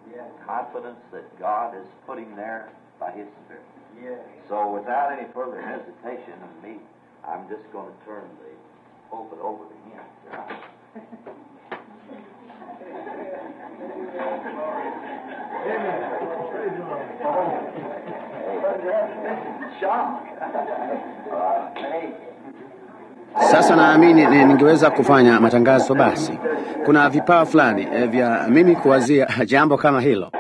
confidence that God is putting there by His Spirit. Yes. So without any further hesitation of me, I'm just going to turn the pulpit over to him. Shock. Uh, hey. Sasa naamini ni- ningeweza kufanya matangazo basi. Kuna vipawa fulani eh, vya mimi kuwazia jambo kama hilo.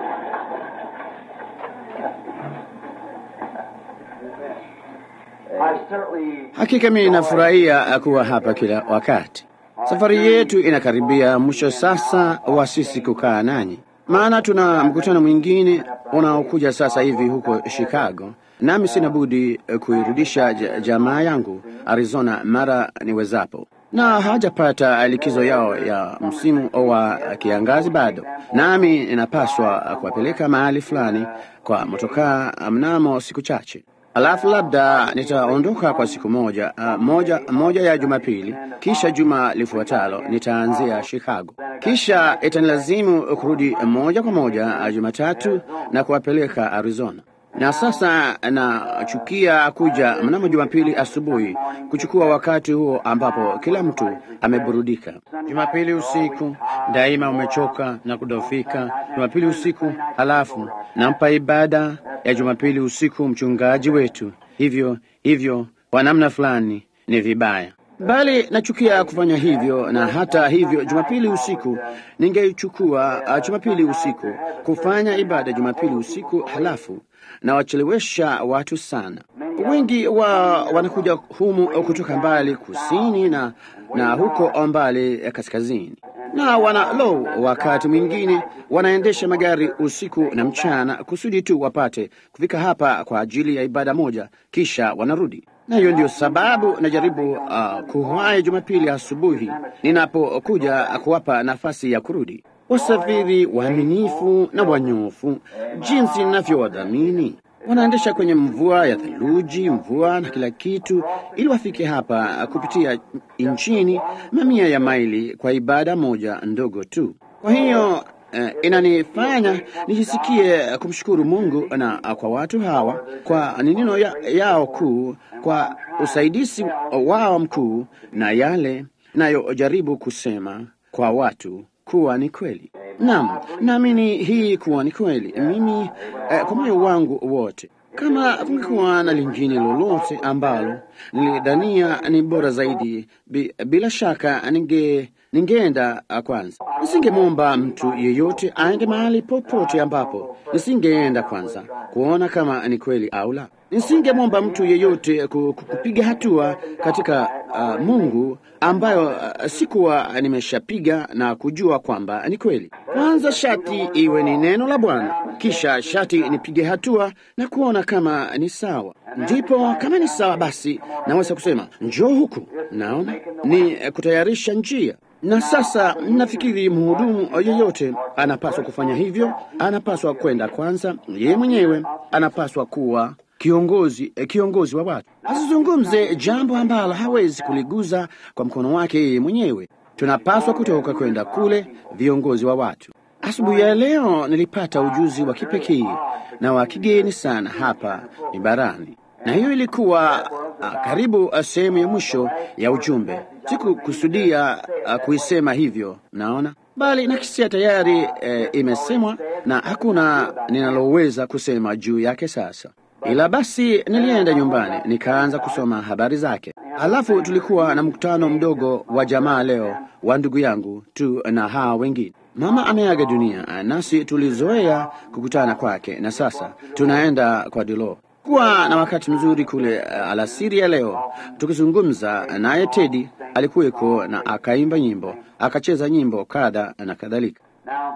I certainly Hakika mimi nafurahia kuwa hapa kila wakati. Safari yetu inakaribia mwisho sasa wa sisi kukaa nanyi, maana tuna mkutano mwingine unaokuja sasa hivi huko Chicago, nami sina budi eh, kuirudisha ja- jamaa yangu Arizona mara niwezapo, na hajapata likizo yao ya msimu wa kiangazi bado, nami ninapaswa kuwapeleka mahali fulani kwa motokaa mnamo siku chache. Alafu labda nitaondoka kwa siku moja, uh, moja, moja ya Jumapili, kisha juma lifuatalo nitaanzia Chicago, kisha itanilazimu kurudi moja kwa moja uh, Jumatatu na kuwapeleka Arizona. Na sasa nachukia kuja mnamo Jumapili asubuhi kuchukua wakati huo ambapo kila mtu ameburudika. Jumapili usiku daima umechoka na kudofika. Jumapili usiku, halafu nampa ibada ya Jumapili usiku mchungaji wetu. Hivyo hivyo, kwa namna fulani ni vibaya, bali nachukia kufanya hivyo. Na hata hivyo, Jumapili usiku ningeichukua uh, Jumapili usiku kufanya ibada Jumapili usiku, halafu na wachelewesha watu sana. Wengi wa wanakuja humu kutoka mbali kusini na, na huko mbali kaskazini na wana lo, wakati mwingine wanaendesha magari usiku na mchana kusudi tu wapate kufika hapa kwa ajili ya ibada moja, kisha wanarudi. Na hiyo ndio sababu najaribu uh, kuwahi Jumapili asubuhi ninapokuja kuwapa nafasi ya kurudi wasafiri waaminifu na wanyofu, jinsi ninavyowadhamini. Wanaendesha kwenye mvua ya theluji, mvua na kila kitu, ili wafike hapa kupitia nchini mamia ya maili kwa ibada moja ndogo tu. Kwa hiyo eh, inanifanya nijisikie kumshukuru Mungu na ah, kwa watu hawa kwa neno ya, yao kuu, kwa usaidizi wao mkuu na yale nayojaribu kusema kwa watu kuwa ni kweli. Naam, naamini hii kuwa ni kweli mimi eh, kwa moyo wangu wote. Kama kungekuwa na lingine lolote ambalo nilidhania ni bora zaidi, bi, bila shaka ninge ningeenda ah, kwanza. Nisingemwomba mtu yeyote aende mahali popote ambapo nisingeenda kwanza kuona kama ni kweli au la. Nisingemwomba mtu yeyote ku- ku- kupiga hatua katika uh, Mungu ambayo uh, sikuwa nimeshapiga na kujua kwamba ni kweli. Kwanza shati iwe ni neno la Bwana, kisha shati nipige hatua na kuona kama ni sawa. Ndipo kama ni sawa, basi naweza kusema njoo huku. Naona ni eh, kutayarisha njia. Na sasa nafikiri mhudumu yeyote anapaswa kufanya hivyo, anapaswa kwenda kwanza, yeye mwenyewe anapaswa kuwa kiongozi eh, kiongozi wa watu. Asizungumze jambo ambalo hawezi kuliguza kwa mkono wake yeye mwenyewe. Tunapaswa kutoka kwenda kule viongozi wa watu. Asubuhi ya leo nilipata ujuzi wa kipekee na wa kigeni sana hapa mibarani, na hiyo ilikuwa ah, karibu ah, sehemu ya mwisho ya ujumbe. Sikukusudia ah, kuisema hivyo, naona bali nakisia tayari eh, imesemwa na hakuna ninaloweza kusema juu yake sasa. Ila basi nilienda nyumbani nikaanza kusoma habari zake. Halafu tulikuwa na mkutano mdogo wa jamaa leo wa ndugu yangu tu na hawa wengine. Mama ameaga dunia, nasi tulizoea kukutana kwake, na sasa tunaenda kwa Dilo kuwa na wakati mzuri kule uh, alasiri ya leo tukizungumza naye. Tedi alikuweko na akaimba nyimbo, akacheza nyimbo kadha na kadhalika. Now,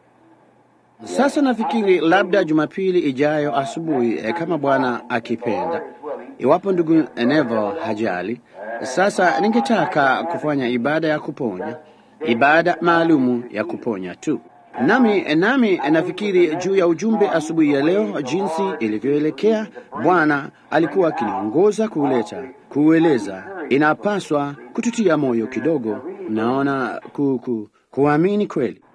Sasa nafikiri labda Jumapili ijayo asubuhi, eh, kama Bwana akipenda, iwapo ndugu Neville hajali. Sasa ningetaka kufanya ibada ya kuponya, ibada maalumu ya kuponya tu. Nami nami nafikiri juu ya ujumbe asubuhi ya leo, jinsi ilivyoelekea. Bwana alikuwa akiniongoza kuuleta, kuueleza. Inapaswa kututia moyo kidogo, naona ku, ku, kuamini kweli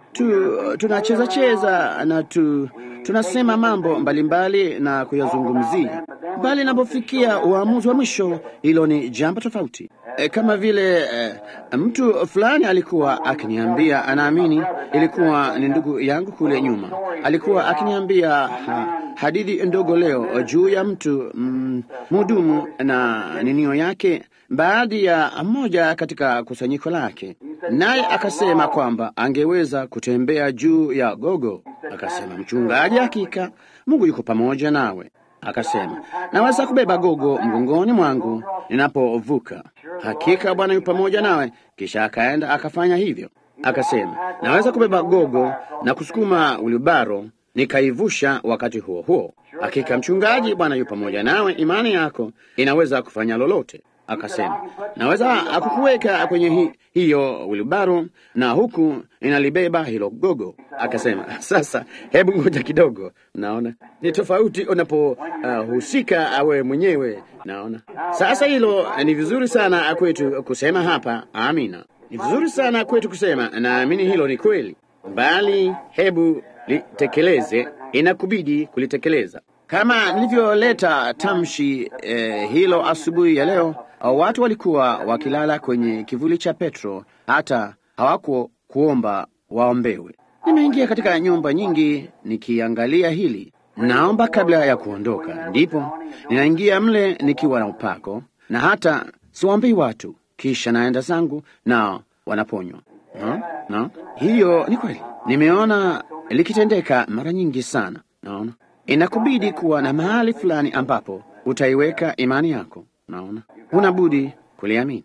tu, tunacheza cheza na tu, tunasema mambo mbalimbali na kuyazungumzia, bali inapofikia uamuzi wa mwisho, hilo ni jambo tofauti. E, kama vile e, mtu fulani alikuwa akiniambia, anaamini ilikuwa ni ndugu yangu kule nyuma, alikuwa akiniambia ha, hadithi ndogo leo juu ya mtu mhudumu mm, na ninio yake baadhi ya mmoja katika kusanyiko lake, naye akasema kwamba angeweza kutembea juu ya gogo. Akasema, mchungaji, hakika Mungu yuko pamoja nawe. Akasema, naweza kubeba gogo mgongoni mwangu ninapovuka. Hakika Bwana yu pamoja nawe. Kisha akaenda akafanya hivyo. Akasema, naweza kubeba gogo na kusukuma wilibaro nikaivusha wakati huo huo. Hakika mchungaji, Bwana yu pamoja nawe, imani yako inaweza kufanya lolote. Akasema, naweza kukuweka kwenye hi, hiyo wilibaro na huku inalibeba hilo gogo. Akasema, sasa hebu ngoja kidogo. Naona ni tofauti unapohusika uh, awe mwenyewe. Naona sasa hilo ni vizuri sana kwetu kusema hapa, amina. Ni vizuri sana kwetu kusema naamini hilo ni kweli, bali hebu litekeleze, inakubidi kulitekeleza kama nilivyoleta tamshi eh, hilo asubuhi ya leo. Watu walikuwa wakilala kwenye kivuli cha Petro, hata hawaku kuomba waombewe. Nimeingia katika nyumba nyingi nikiangalia hili, naomba kabla ya kuondoka, ndipo ninaingia mle nikiwa na upako, na hata siwaambii watu, kisha naenda zangu na wanaponywa. No, no, hiyo ni kweli, nimeona likitendeka mara nyingi sana. Naona inakubidi kuwa na mahali fulani ambapo utaiweka imani yako. Naona huna budi kuliamini,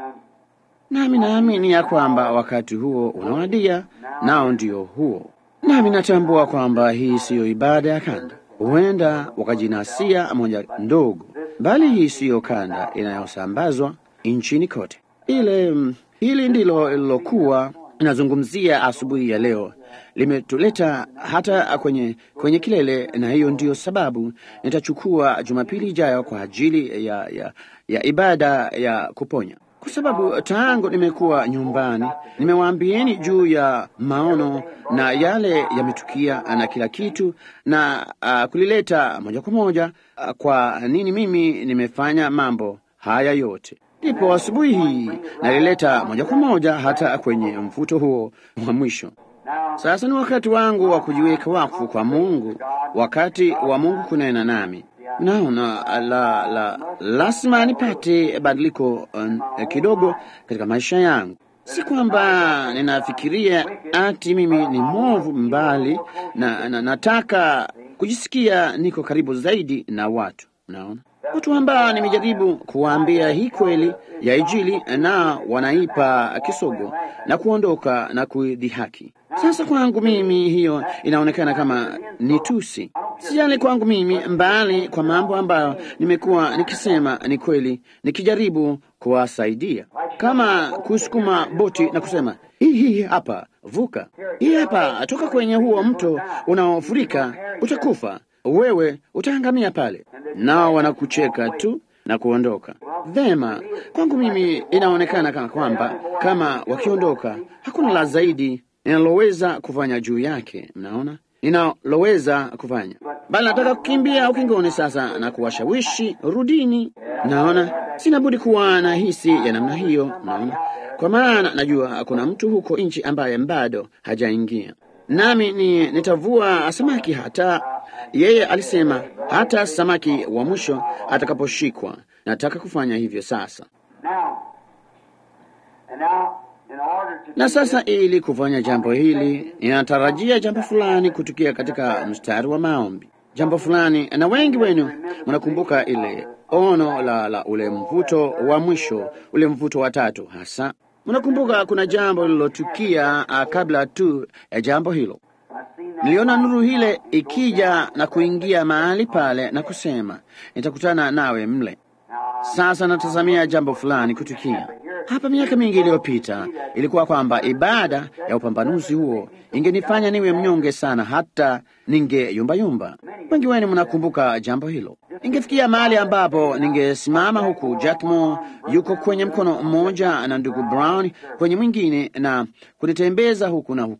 nami naamini ya kwamba wakati huo unawadia, nao ndio huo. Nami natambua kwamba hii siyo ibada ya kanda, huenda wakajinasia moja ndogo, bali hii siyo kanda inayosambazwa nchini kote. Ile hili ndilo lilokuwa inazungumzia asubuhi ya leo limetuleta hata kwenye, kwenye kilele, na hiyo ndiyo sababu nitachukua Jumapili ijayo kwa ajili ya, ya, ya ibada ya kuponya, kwa sababu tangu nimekuwa nyumbani nimewaambieni juu ya maono na yale yametukia na kila kitu na uh, kulileta moja kwa moja uh, kwa nini mimi nimefanya mambo haya yote ndipo asubuhi hii nalileta moja kwa moja hata kwenye mfuto huo wa mwisho. Sasa ni wakati wangu wa kujiweka wakfu kwa Mungu, wakati wa Mungu kunena nami. Naona la, la, lazima nipate badiliko uh, kidogo katika maisha yangu. Si kwamba ninafikiria ati mimi ni mwovu, mbali na, na nataka kujisikia niko karibu zaidi na watu. Naona watu ambao nimejaribu kuwaambia hii kweli ya Injili na wanaipa kisogo na kuondoka na kuidhihaki. Sasa kwangu mimi hiyo inaonekana kama ni tusi, sijali kwangu mimi, mbali kwa mambo ambayo nimekuwa nikisema ni kweli, nikijaribu kuwasaidia, kama kusukuma boti na kusema hii hii hapa, vuka hii hapa, toka kwenye huo mto unaofurika, utakufa wewe utaangamia pale, nao wanakucheka tu na kuondoka. Vema, kwangu mimi inaonekana kama kwamba kama wakiondoka, hakuna la zaidi ninaloweza kufanya juu yake. Mnaona ninaloweza kufanya, bali nataka kukimbia ukingoni sasa na kuwashawishi rudini. Naona sina budi kuwa na hisi ya namna hiyo. Naona kwa maana najua kuna mtu huko nchi ambaye bado hajaingia nami ni nitavua samaki hata yeye alisema hata samaki wa mwisho atakaposhikwa. Nataka kufanya hivyo sasa. Na sasa, ili kufanya jambo hili, ninatarajia jambo fulani kutukia katika mstari wa maombi, jambo fulani. Na wengi wenu mnakumbuka ile ono la, la ule mvuto wa mwisho, ule mvuto wa tatu hasa Mnakumbuka kuna jambo lililotukia kabla tu ya jambo hilo. Niliona nuru ile ikija na kuingia mahali pale na kusema, nitakutana nawe mle. Sasa natazamia jambo fulani kutukia hapa. Miaka mingi iliyopita ilikuwa kwamba ibada ya upambanuzi huo ingenifanya niwe mnyonge sana, hata ningeyumbayumba. Wengi wenu mnakumbuka jambo hilo. Ingefikia mahali ambapo ningesimama huku Jackmo yuko kwenye mkono mmoja na ndugu Brown kwenye mwingine, na kunitembeza huku na huko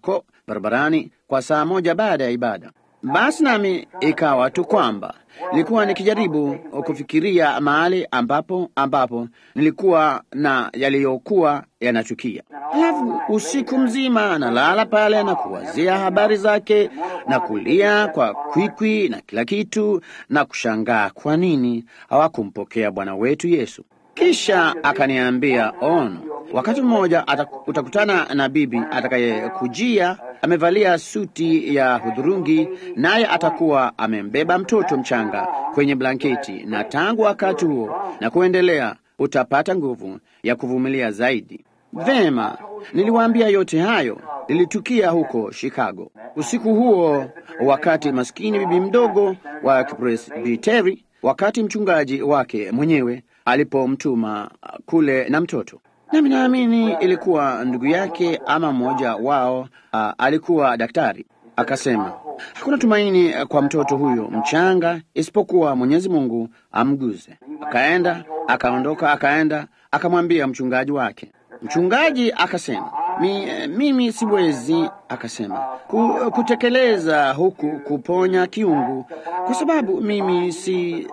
barabarani kwa saa moja baada ya ibada. Basi nami ikawa tu kwamba nilikuwa nikijaribu kufikiria mahali ambapo ambapo nilikuwa na yaliyokuwa yanachukia. Halafu usiku mzima nalala pale na kuwazia habari zake na kulia kwa kwikwi na kila kitu na kushangaa kwa nini hawakumpokea Bwana wetu Yesu. Kisha akaniambia ono, wakati mmoja utakutana na bibi atakayekujia amevalia suti ya hudhurungi, naye atakuwa amembeba mtoto mchanga kwenye blanketi, na tangu wakati huo na kuendelea utapata nguvu ya kuvumilia zaidi. Vema, niliwaambia yote hayo lilitukia huko Chicago usiku huo, wakati maskini bibi mdogo wa Kipresbiteri, wakati mchungaji wake mwenyewe alipomtuma kule na mtoto nami naamini ilikuwa ndugu yake ama mmoja wao. Uh, alikuwa daktari. Akasema hakuna tumaini kwa mtoto huyo mchanga isipokuwa Mwenyezi Mungu amguze. Akaenda akaondoka, akaenda akamwambia mchungaji wake. Mchungaji akasema Mi, mimi siwezi, akasema ku, kutekeleza huku kuponya kiungu, kwa sababu mimi si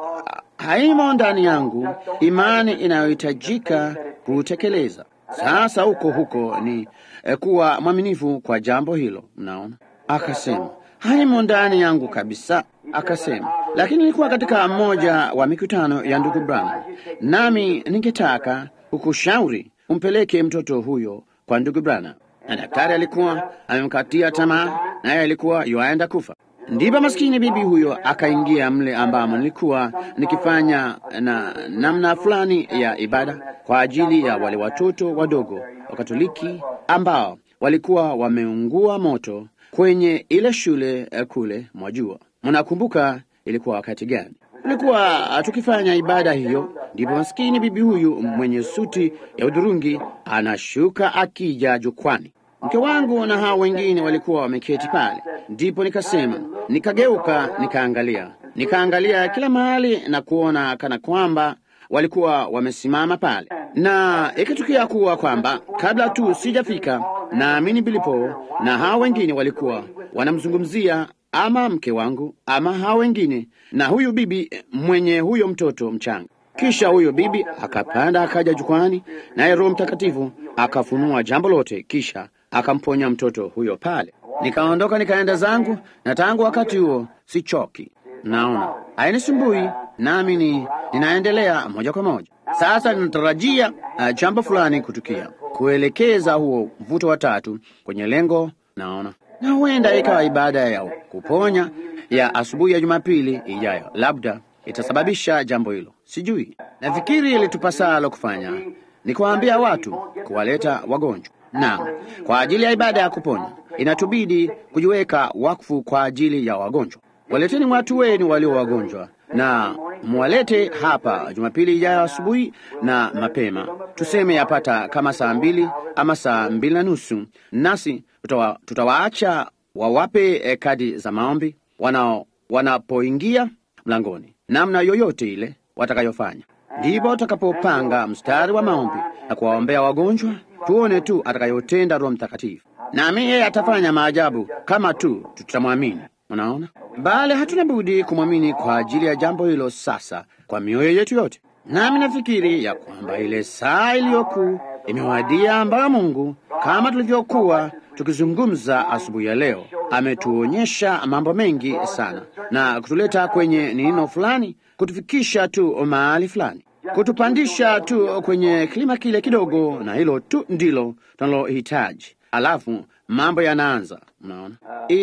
haimo ndani yangu imani inayohitajika kutekeleza. Sasa huko huko ni eh, kuwa mwaminifu kwa jambo hilo. Mnaona, akasema haimo ndani yangu kabisa. Akasema lakini nilikuwa katika mmoja wa mikutano ya ndugu Branham, nami ningetaka kukushauri umpeleke mtoto huyo kwa ndugu Branham, na daktari alikuwa amemkatia tamaa, naye alikuwa yuaenda kufa. Ndipo maskini bibi huyo akaingia mle ambamo nilikuwa nikifanya na namna fulani ya ibada kwa ajili ya wale watoto wadogo wa Katoliki ambao walikuwa wameungua moto kwenye ile shule kule. Mwajua, mnakumbuka ilikuwa wakati gani? Tulikuwa tukifanya ibada hiyo, ndipo maskini bibi huyu mwenye suti ya udhurungi anashuka akija jukwani. Mke wangu na hao wengine walikuwa wameketi pale. Ndipo nikasema, nikageuka, nikaangalia, nikaangalia kila mahali na kuona kana kwamba walikuwa wamesimama pale, na ikatukia kuwa kwamba kabla tu sijafika, naamini Bilipo na hao wengine walikuwa wanamzungumzia ama mke wangu ama hao wengine na huyu bibi mwenye huyo mtoto mchanga. Kisha huyo bibi akapanda akaja jukwani, naye Roho Mtakatifu akafunua jambo lote, kisha akamponya mtoto huyo pale. Nikaondoka nikaenda zangu, na tangu wakati huo sichoki. Naona hainisumbui, nami ni ninaendelea moja kwa moja. Sasa ninatarajia uh, jambo fulani kutukia, kuelekeza huo mvuto wa tatu kwenye lengo. Naona na huenda ikawa ibada ya kuponya ya asubuhi ya Jumapili ijayo, labda itasababisha jambo hilo, sijui. Nafikiri ilitupasalo kufanya ni kuwaambia watu, kuwaleta wagonjwa na kwa ajili ya ibada ya kuponya inatubidi kujiweka wakfu kwa ajili ya wagonjwa. Waleteni watu wenu walio wagonjwa na mwalete hapa Jumapili ijayo asubuhi na mapema, tuseme yapata kama saa mbili ama saa mbili na nusu, nasi tutawa, tutawaacha wawape eh, kadi za maombi wanao wanapoingia mlangoni, namna yoyote ile watakayofanya. Ndipo utakapopanga mstari wa maombi na kuwaombea wagonjwa, tuone tu atakayotenda Roho Mtakatifu, nami yeye atafanya maajabu kama tu tutamwamini. Unaona, bali hatuna budi kumwamini kwa ajili ya jambo hilo sasa kwa mioyo yetu yote. Nami nafikiri ya kwamba ile saa iliyokuu imewadia, ambayo Mungu kama tulivyokuwa tukizungumza asubuhi ya leo ametuonyesha mambo mengi sana na kutuleta kwenye nino fulani, kutufikisha tu mahali fulani, kutupandisha tu kwenye kilima kile kidogo, na hilo tu ndilo tunalohitaji. Alafu mambo yanaanza. Mnaona,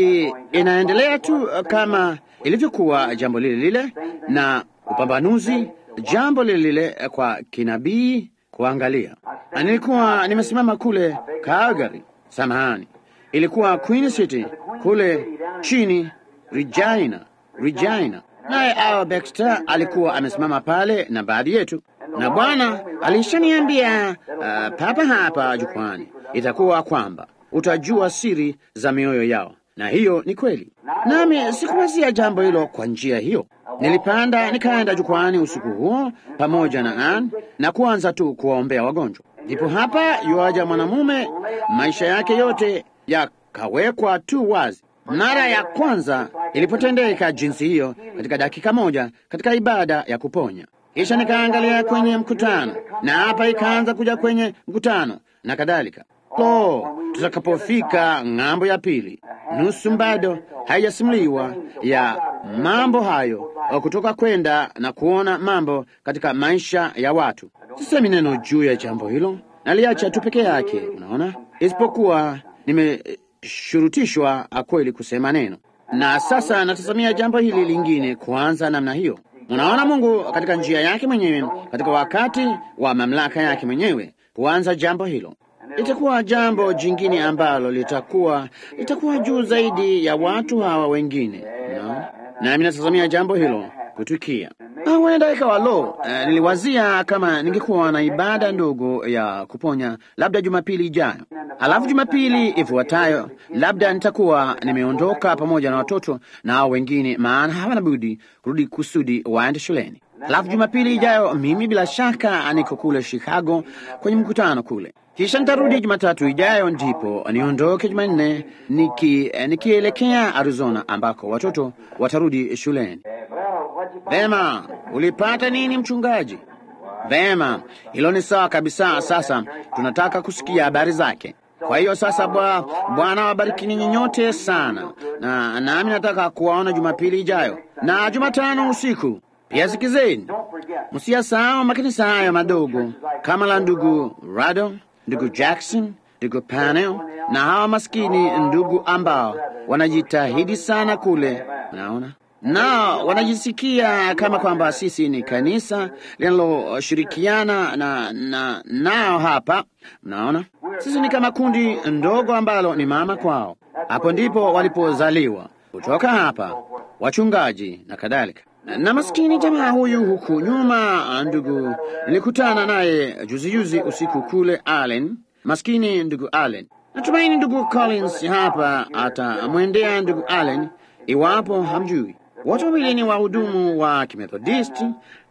inaendelea tu kama ilivyokuwa jambo lile lile, na upambanuzi jambo lile lile kwa kinabii kuangalia. Na nilikuwa nimesimama kule Calgary, samahani, ilikuwa Queen City kule chini Regina, Regina, naye Al Baxter alikuwa amesimama pale na baadhi yetu, na Bwana alishaniambia uh, papa hapa jukwani itakuwa kwamba utajua siri za mioyo yao, na hiyo ni kweli. Nami sikuwazia jambo hilo kwa njia hiyo. Nilipanda nikaenda jukwani usiku huo pamoja na Ann na kuanza tu kuwaombea wagonjwa. Ndipo hapa yuaja mwanamume, maisha yake yote ukawekwa tu wazi. Mara ya kwanza ilipotendeka jinsi hiyo, katika dakika moja, katika ibada ya kuponya. Kisha nikaangalia kwenye mkutano, na hapa ikaanza kuja kwenye mkutano na kadhalika. Lo, tutakapofika ng'ambo ya pili, nusu bado haijasimuliwa ya mambo hayo kutoka kwenda na kuona mambo katika maisha ya watu. Sisemi neno juu ya jambo hilo, naliacha tu peke yake, unaona, isipokuwa nimeshurutishwa kweli kusema neno. Na sasa natazamia jambo hili lingine kuanza namna hiyo. Unaona, Mungu katika njia yake mwenyewe, katika wakati wa mamlaka yake mwenyewe, kuanza jambo hilo itakuwa jambo jingine ambalo litakuwa litakuwa juu zaidi ya watu hawa wengine no? Nami natazamia jambo hilo kutukia. Huenda ikawa lo, uh, niliwazia kama ningekuwa na ibada ndogo ya kuponya labda Jumapili ijayo, alafu Jumapili ifuatayo labda nitakuwa nimeondoka pamoja na watoto na hao wengine, maana hawana budi kurudi kusudi waende shuleni. Alafu Jumapili ijayo mimi bila shaka niko kule Chicago kwenye mkutano kule kisha nitarudi Jumatatu ijayo, ndipo niondoke Jumanne niki nikielekea Arizona ambako watoto watarudi shuleni. Vema, ulipata nini mchungaji? Vema, hilo ni sawa kabisa. Sasa tunataka kusikia habari zake. Kwa hiyo sasa, Bwana wabariki ninyi nyote sana, na nami nataka kuwaona Jumapili ijayo na Jumatano usiku pia. Sikizeni, msiyasahau makanisa hayo madogo kama la ndugu Rado ndugu Jackson, ndugu Panel na hawa maskini ndugu ambao wanajitahidi sana kule, naona nao wanajisikia kama kwamba sisi ni kanisa linaloshirikiana na, na nao hapa. Mnaona, sisi ni kama kundi ndogo ambalo ni mama kwao. Hapo ndipo walipozaliwa kutoka hapa, wachungaji na kadhalika na maskini jamaa huyu huku nyuma, ndugu nilikutana naye juzi juzi usiku kule Allen. Maskini ndugu Allen, natumaini ndugu Collins hapa atamwendea ndugu Allen iwapo hamjui. Wote wawili ni wahudumu wa Kimethodisti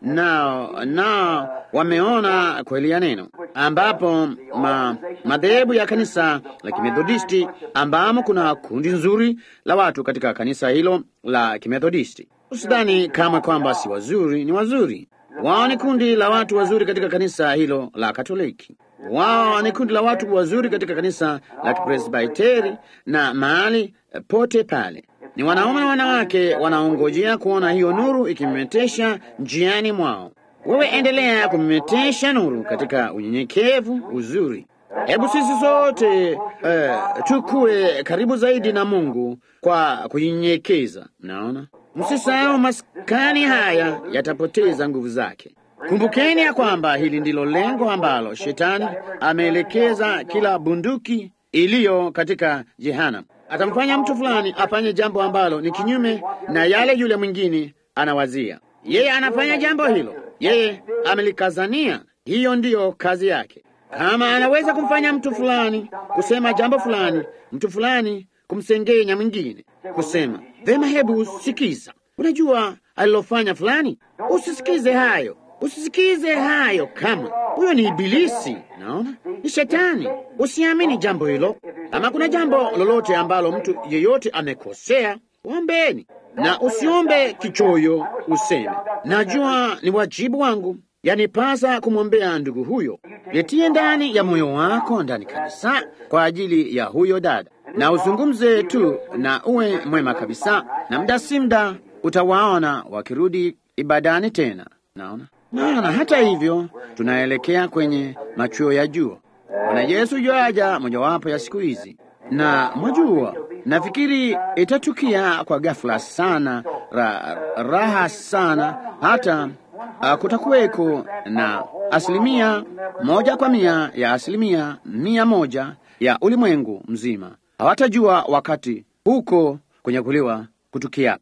na na wameona kweli ya neno, ambapo ma, madhehebu ya kanisa la Kimethodisti ambamo kuna kundi nzuri la watu katika kanisa hilo la Kimethodisti. Usidhani kama kwamba si wazuri, ni wazuri. Wao ni kundi la watu wazuri katika kanisa hilo la Katoliki. Wao ni kundi la watu wazuri katika kanisa la Kipresbiteri na mahali pote pale. Ni wanaume na wanawake wanaongojea kuona hiyo nuru ikimemetesha njiani mwao. Wewe endelea kumemetesha nuru katika unyenyekevu, uzuri. Hebu sisi sote uh, tukue karibu zaidi na Mungu kwa kunyenyekeza. Mnaona, msisahau maskani haya yatapoteza nguvu zake. Kumbukeni ya kwamba hili ndilo lengo ambalo shetani ameelekeza kila bunduki iliyo katika jehanamu. Atamfanya mtu fulani afanye jambo ambalo ni kinyume na yale yule mwingine anawazia. Yeye anafanya jambo hilo, yeye amelikazania. Hiyo ndiyo kazi yake. Kama anaweza kumfanya mtu fulani kusema jambo fulani, mtu fulani kumsengenya mwingine, kusema vema, hebu sikiza, unajua alilofanya fulani. Usisikize hayo, usisikize hayo, kama huyo ni Ibilisi. Naona ni Shetani. Usiamini jambo hilo. Kama kuna jambo lolote ambalo mtu yeyote amekosea, ombeni na usiombe kichoyo, useme najua ni wajibu wangu yanipasa kumwombea ndugu huyo. Litie ndani ya moyo wako ndani kabisa kwa ajili ya huyo dada, na uzungumze tu na uwe mwema kabisa, na muda si muda utawaona wakirudi ibadani tena. Naona maana hata hivyo tunaelekea kwenye machuo ya jua. Bwana Yesu yuaja mojawapo ya siku hizi, na mwajua, nafikiri itatukia kwa ghafla sana, ra, raha sana hata Uh, kutakuweko na asilimia moja kwa mia ya asilimia mia moja ya ulimwengu mzima hawatajua wakati huko kunyakuliwa kutukia.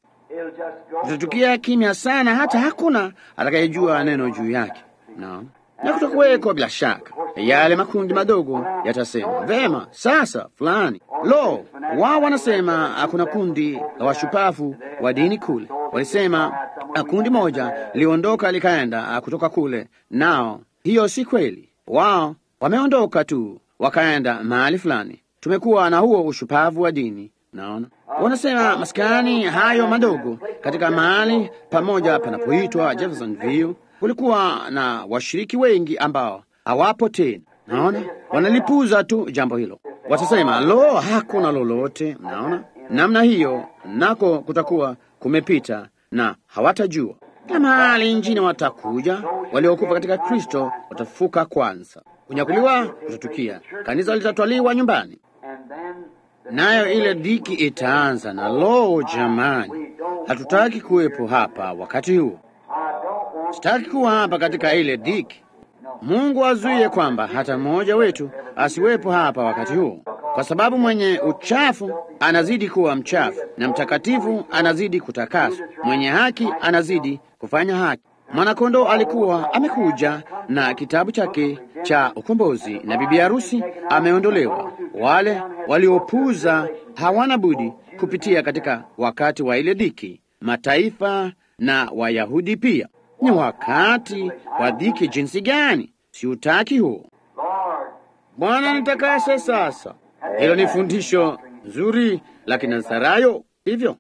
Kutatukia kimya sana, hata hakuna atakayejua neno juu yake no. Na kutakuweko bila shaka yale makundi madogo yatasema vema, sasa fulani. Lo, wao wanasema kuna kundi la washupavu wa dini kule, walisema kundi moja liondoka likaenda kutoka kule, nao hiyo si kweli. Wao wameondoka tu wakaenda mahali fulani, tumekuwa na huo ushupavu wa dini. Naona wanasema maskani hayo madogo katika mahali pamoja panapoitwa Jeffersonville kulikuwa na washiriki wengi ambao hawapo tena. Naona wanalipuza tu jambo hilo, watasema lo, hakuna lolote. Naona namna hiyo nako kutakuwa kumepita na hawatajua. Kila mahali nchini watakuja waliokufa katika Kristo watafuka kwanza, kunyakuliwa kutatukia, kanisa litatwaliwa nyumbani, nayo ile dhiki itaanza. Na lo, jamani, hatutaki kuwepo hapa wakati huo. Sitaki kuwa hapa katika ile dhiki. Mungu azuie kwamba hata mmoja wetu asiwepo hapa wakati huo, kwa sababu mwenye uchafu anazidi kuwa mchafu na mtakatifu anazidi kutakaswa, mwenye haki anazidi kufanya haki. Mwanakondoo alikuwa amekuja na kitabu chake cha ukombozi, na bibi harusi ameondolewa. Wale waliopuza hawana budi kupitia katika wakati wa ile dhiki, mataifa na Wayahudi pia. Ni wakati wa dhiki jinsi gani? Siutaki huo. Bwana nitakase sasa. Hilo ni fundisho nzuri la Kinazarayo, hivyo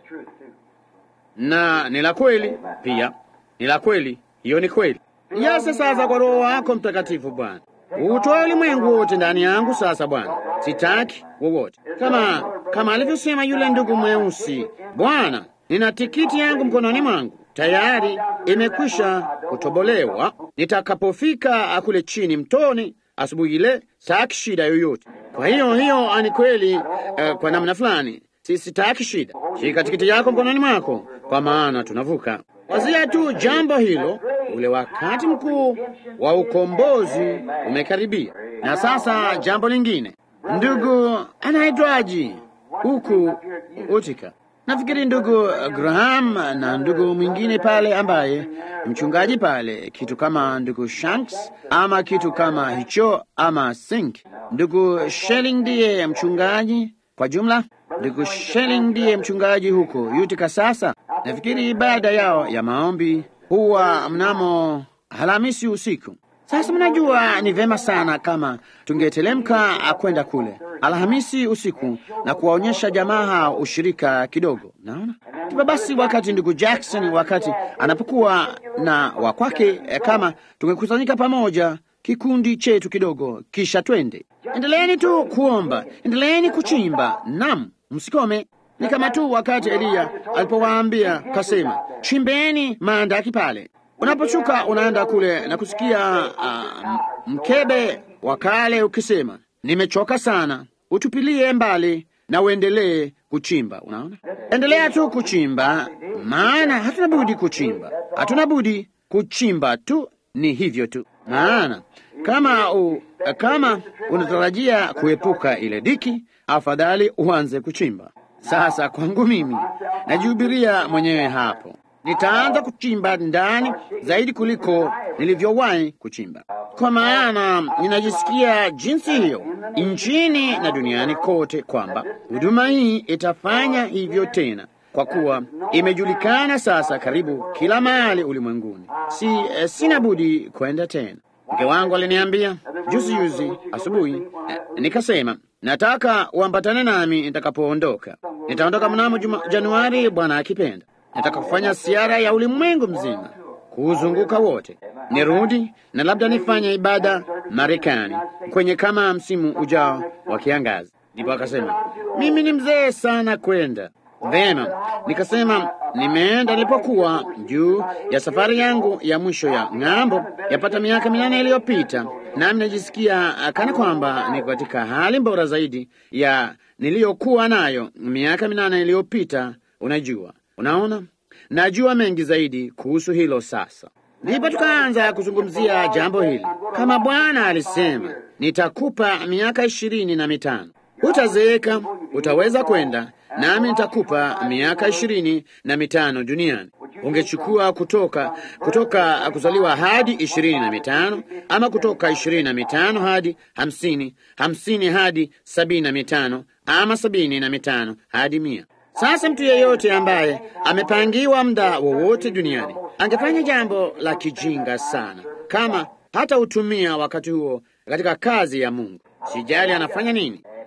na ni la kweli pia, ni la kweli. Hiyo ni kweli. Yase sasa kwa Roho wako Mtakatifu, Bwana utoa ulimwengu wote ndani yangu. Sasa Bwana, sitaki wowote, kama kama alivyosema yule ndugu mweusi. Bwana, nina tikiti yangu mkononi mwangu tayari imekwisha kutobolewa. Nitakapofika kule chini mtoni asubuhi ile, sitaki shida yoyote. Kwa hiyo hiyo ni kweli. Uh, kwa namna fulani si sitaki shida. Shika tikiti yako mkononi mwako, kwa maana tunavuka. Wazia tu jambo hilo, ule wakati mkuu wa ukombozi umekaribia. Na sasa jambo lingine, ndugu anaitwaji huku Utika Nafikiri ndugu Graham na ndugu mwingine pale ambaye mchungaji pale, kitu kama ndugu Shanks ama kitu kama hicho ama Sink. Ndugu Shelling ndiye mchungaji kwa jumla. Ndugu Shelling ndiye mchungaji huko Utica. Sasa nafikiri ibada yao ya maombi huwa mnamo Alhamisi usiku. Sasa mnajua, ni vema sana kama tungetelemka kwenda kule Alhamisi usiku na kuwaonyesha jamaa hao ushirika kidogo. Naona kipa basi, wakati ndugu Jackson wakati anapokuwa na wakwake, kama tungekusanyika pamoja kikundi chetu kidogo, kisha twende. Endeleeni tu kuomba, endeleeni kuchimba, nam msikome. Ni kama tu wakati Eliya alipowaambia kasema, chimbeni maandaki pale Unaposhuka unaenda kule na kusikia uh, mkebe wa kale ukisema, nimechoka sana, utupilie mbali na uendelee kuchimba. Unaona, endelea tu kuchimba, maana hatuna budi kuchimba, hatuna budi kuchimba tu, ni hivyo tu. Maana kama u, kama unatarajia kuepuka ile dhiki, afadhali uanze kuchimba sasa. Kwangu mimi najihubiria mwenyewe hapo nitaanza kuchimba ndani zaidi kuliko nilivyowahi kuchimba, kwa maana ninajisikia jinsi hiyo nchini na duniani kote kwamba huduma hii itafanya hivyo tena, kwa kuwa imejulikana sasa karibu kila mahali ulimwenguni. Si eh, sina budi kwenda tena. Mke wangu aliniambia juzi juzi asubuhi, eh, nikasema nataka uambatane nami nitakapoondoka. Nitaondoka mnamo juma, Januari, Bwana akipenda. Nataka kufanya siara ya ulimwengu mzima, kuuzunguka wote, nirudi na labda nifanye ibada Marekani kwenye kama msimu ujao wa kiangazi. Ndipo akasema mimi ni mzee sana kwenda vema. Nikasema nimeenda nilipokuwa juu ya safari yangu ya mwisho ya ng'ambo, yapata miaka minane iliyopita, nami najisikia kana kwamba niko katika hali bora zaidi ya niliyokuwa nayo miaka minane iliyopita. Unajua, Unaona, najua mengi zaidi kuhusu hilo sasa. Ndipo tukaanza kuzungumzia jambo hili. Kama Bwana alisema, nitakupa miaka ishirini na mitano, utazeeka, utaweza kwenda nami nitakupa miaka ishirini na mitano duniani. Ungechukua kutoka kutoka kuzaliwa hadi ishirini na mitano ama kutoka ishirini na mitano hadi hamsini, hamsini hadi sabini na mitano ama sabini na mitano hadi mia. Sasa mtu yeyote ambaye amepangiwa muda wowote duniani angefanya jambo la kijinga sana kama hata utumia wakati huo katika kazi ya Mungu. Sijali anafanya nini,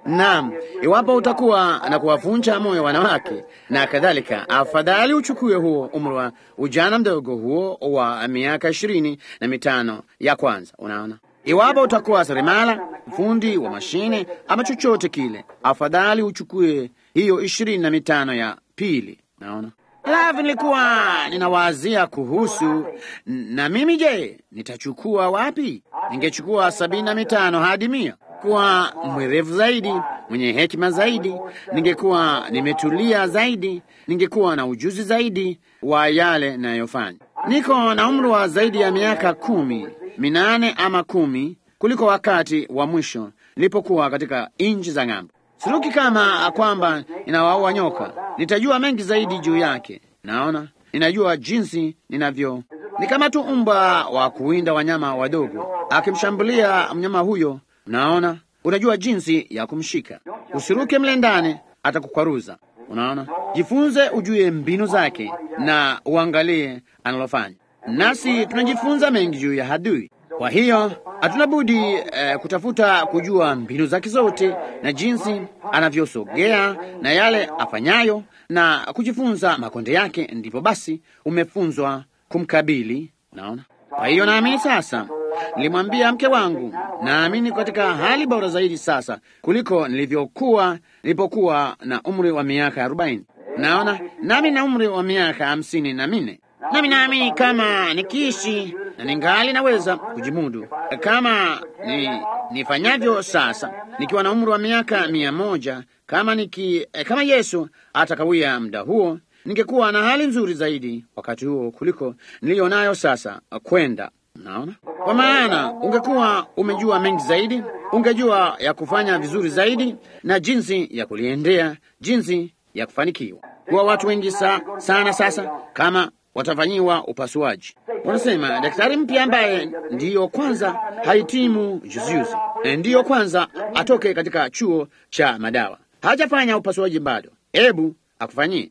Naam, iwapo utakuwa na kuwavunja moyo wanawake na kadhalika, afadhali uchukue huo umri wa ujana mdogo huo wa miaka ishirini na mitano ya kwanza. Unaona, iwapo utakuwa seremala, fundi wa mashine ama chochote kile, afadhali uchukue hiyo ishirini na mitano ya pili. Naona. Alafu nilikuwa ninawazia kuhusu na mimi, je, nitachukua wapi? Ningechukua sabini na mitano hadi mia kuwa mwerevu zaidi, mwenye hekima zaidi, ningekuwa nimetulia zaidi, ningekuwa na ujuzi zaidi wa yale nayofanya. Niko na umri wa zaidi ya miaka kumi minane ama kumi kuliko wakati wa mwisho nilipokuwa katika nchi za ng'ambo. Siruki kama kwamba ninawaua nyoka, nitajua mengi zaidi juu yake. Naona ninajua jinsi ninavyo. Ni kama tu mbwa wa kuwinda wanyama wadogo, akimshambulia mnyama huyo, naona unajua jinsi ya kumshika. Usiruke mle ndani, atakukwaruza. Unaona, jifunze, ujue mbinu zake na uangalie analofanya. Nasi tunajifunza mengi juu ya adui. Kwa hiyo hatuna budi eh, kutafuta kujua mbinu zake zote na jinsi anavyosogea na yale afanyayo na kujifunza makonde yake, ndipo basi umefunzwa kumkabili. Naona. Kwa hiyo naamini sasa, nilimwambia mke wangu, naamini katika hali bora zaidi sasa kuliko nilivyokuwa nilipokuwa na umri wa miaka arobaini. Naona nami na umri wa miaka hamsini na minne nami naamini kama nikiishi na ningali naweza kujimudu kama ni, nifanyavyo sasa nikiwa na umri wa miaka mia moja kama niki, kama Yesu atakawia muda huo, ningekuwa na hali nzuri zaidi wakati huo kuliko niliyo nayo sasa kwenda. Naona, kwa maana ungekuwa umejua mengi zaidi, ungejua ya kufanya vizuri zaidi na jinsi ya kuliendea, jinsi ya kufanikiwa. Kuwa watu wengi sa, sana sasa kama watafanyiwa upasuaji. Wanasema daktari mpya ambaye ndiyo kwanza hahitimu juzijuzi, ndiyo kwanza atoke katika chuo cha madawa, hajafanya upasuaji bado, hebu akufanyie.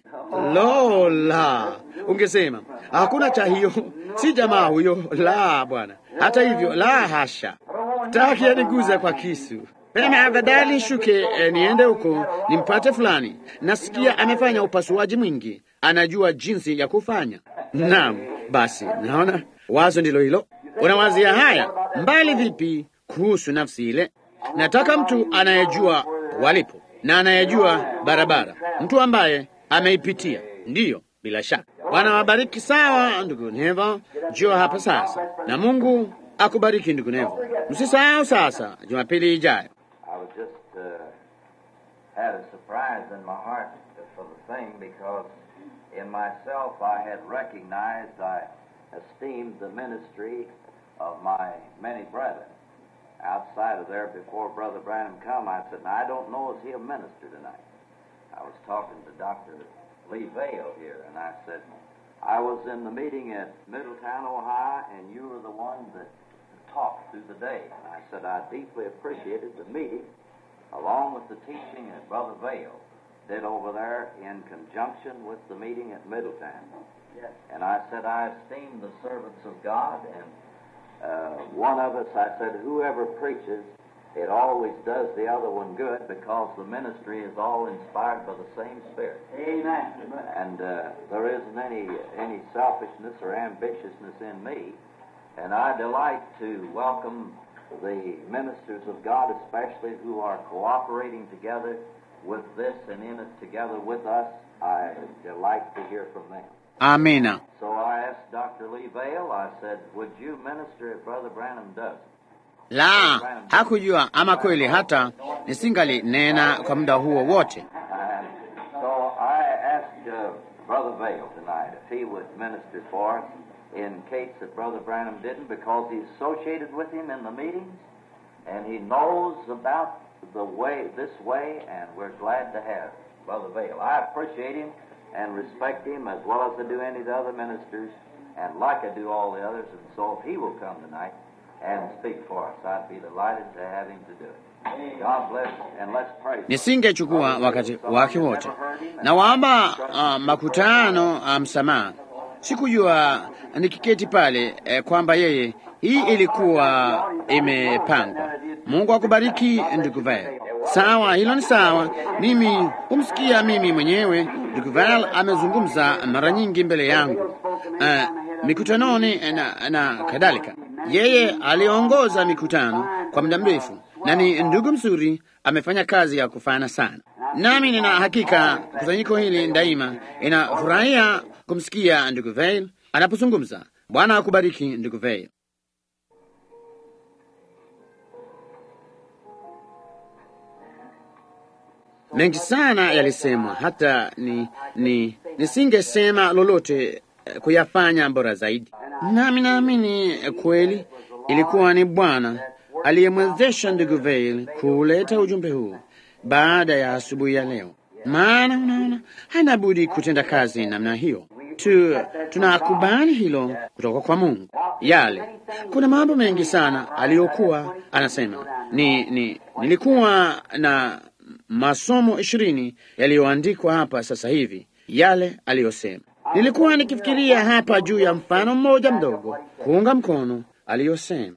Lola, ungesema hakuna cha hiyo, si jamaa huyo. La bwana, hata hivyo, la hasha, taki aniguza kwa kisu Pema, afadhali shuke eh, niende huko nimpate fulani. Nasikia amefanya upasuaji mwingi, anajua jinsi ya kufanya. Naam, basi naona wazo ndilo hilo. Unawazia haya mbali vipi kuhusu nafsi ile? Nataka mtu anayejua walipo na anayejua barabara, mtu ambaye ameipitia. Ndiyo, bila shaka. Bwana wabariki. Sawa, ndugu Neva, njoo hapa sasa, na Mungu akubariki ndugu Neva. Msisahau sasa Jumapili ijayo. I was just uh, had a surprise in my heart for the thing because in myself I had recognized, I esteemed the ministry of my many brethren. Outside of there, before Brother Branham come, I said, now, I don't know is he a minister tonight. I was talking to Dr. Lee Vale here, and I said, I was in the meeting at Middletown, Ohio, and you were the one that talked through the day. And I said, I deeply appreciated the meeting, along with the teaching that Brother Vale did over there in conjunction with the meeting at Middletown. Yes. And I said, I esteem the servants of God, and uh, one of us, I said, whoever preaches, it always does the other one good because the ministry is all inspired by the same Spirit. Amen. And uh, there isn't any, any selfishness or ambitiousness in me. And I delight to welcome the ministers of God, especially who are cooperating together with this and in it together with us. I delight to hear from them. Amina. So I asked Dr. Lee Vale, I said, Would you minister if Brother Branham does? La, hakujua ama kweli, hata nisingali nena kwa muda huo wote. And so I asked uh, Brother Vale tonight if he would minister for us in case that Brother Branham didn't, because he's associated with him in the meetings and he knows about the way, this way, and we're glad to have Brother Vale. I appreciate him and respect him as well as I do any of the other ministers, and like I do all the others. And so if he will come tonight and speak for us, I'd be delighted to have him to do it. God bless and let's pray. Nisingechukua wakati wake wote. Na waomba uh, makutano uh, msamaha. Sikujua nikiketi pale eh, kwamba yeye hii ilikuwa imepangwa. Mungu akubariki ndugu Vale. Sawa, hilo ni sawa. Mimi humsikia mimi mwenyewe. Ndugu Val amezungumza mara nyingi mbele yangu uh, mikutanoni na, na kadhalika. Yeye aliongoza mikutano kwa muda mrefu na ni ndugu mzuri, amefanya kazi ya kufana sana. Nami nina hakika kusanyiko hili daima inafurahia kumsikia ndugu Veil anapozungumza. Bwana akubariki ndugu Veil. Mengi sana yalisemwa, hata ni, ni nisingesema lolote eh, kuyafanya bora zaidi. Nami naamini eh, kweli ilikuwa ni Bwana aliyemwezesha ndugu Veil kuleta ujumbe huu baada ya asubuhi ya leo, maana unaona, hana budi kutenda kazi namna hiyo tu. Tunakubali hilo kutoka kwa Mungu. Yale kuna mambo mengi sana aliyokuwa anasema. Ni, ni nilikuwa na masomo ishirini yaliyoandikwa hapa sasa hivi, yale aliyosema. Nilikuwa nikifikiria hapa juu ya mfano mmoja mdogo kuunga mkono aliyosema.